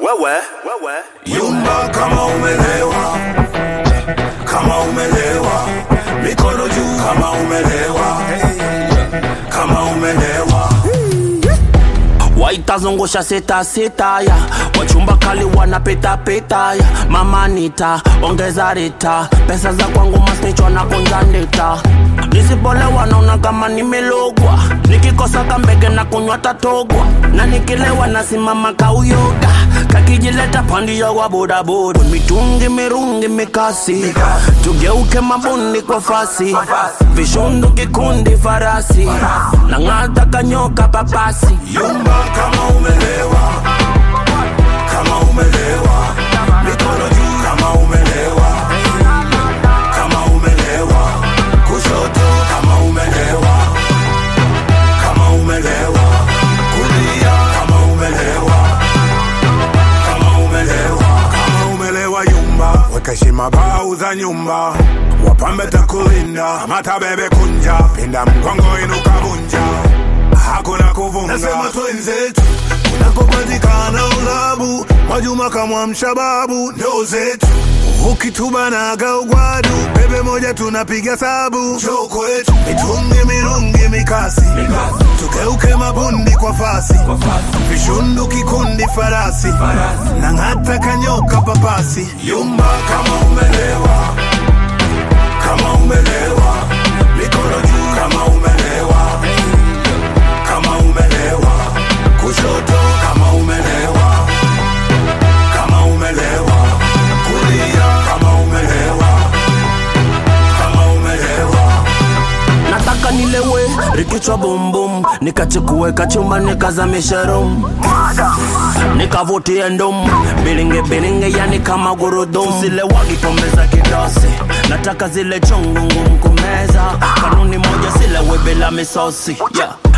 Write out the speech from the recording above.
wewe wewe Yumba kama umelewa, kama umelewa, mikono juu kama umelewa, kama umelewa. waitazungusha sita sita ya wachumba kali wanapita pita ya mama nita ongeza rita pesa za kwangu masnichwa na kunja ndita nisipolewa naona kama nimelogwa nikikosa kambege na kunywa tatogwa na nikilewa nasimama kauyoga kakijileta pandia wa bodaboda mitungi mirungi mikasi tugeuke mabundi kwa fasi vishundu kikundi farasi na ng'ata kanyoka papasi Yumba kama umelewa, kama umelewa, mikono juu kama umelewa, kama umelewa, kushoto kama umelewa, kama umelewa, kulia kama umelewa, kama umelewa, kama umelewa yumba, weka heshima bau za nyumba, wapambe takulinda, mata bebe kunja, pinda mgongo inuka vunja hakuna kuvunga. Nasema twenzetu unakopatikana ulabu, Mwajuma kama mshababu ndo zetu ukitubanaga ugwadu, bebe moja tunapiga sabu, njoo kwetu mitungi mirungi mikasi, tugeuke mabundi kwa fasi, vishundu kikundi farasi, na ng'ata kanyoka papasi, yumba kama umelewa, kama umelewa, mikono juu kama umelewa kama umelewa, kushoto kama umelewa, kama umelewa, kulia kama umelewa, kama umelewa. nataka nilewe rikichwa bumbum nikachukue kachumba nikazamishe rum nikavutie ndum bilinge bilinge yani kama gurudum zile wagi pombe za kidosi nataka zile chungu ngumu kumeza kanuni moja silewe bila misosi yeah.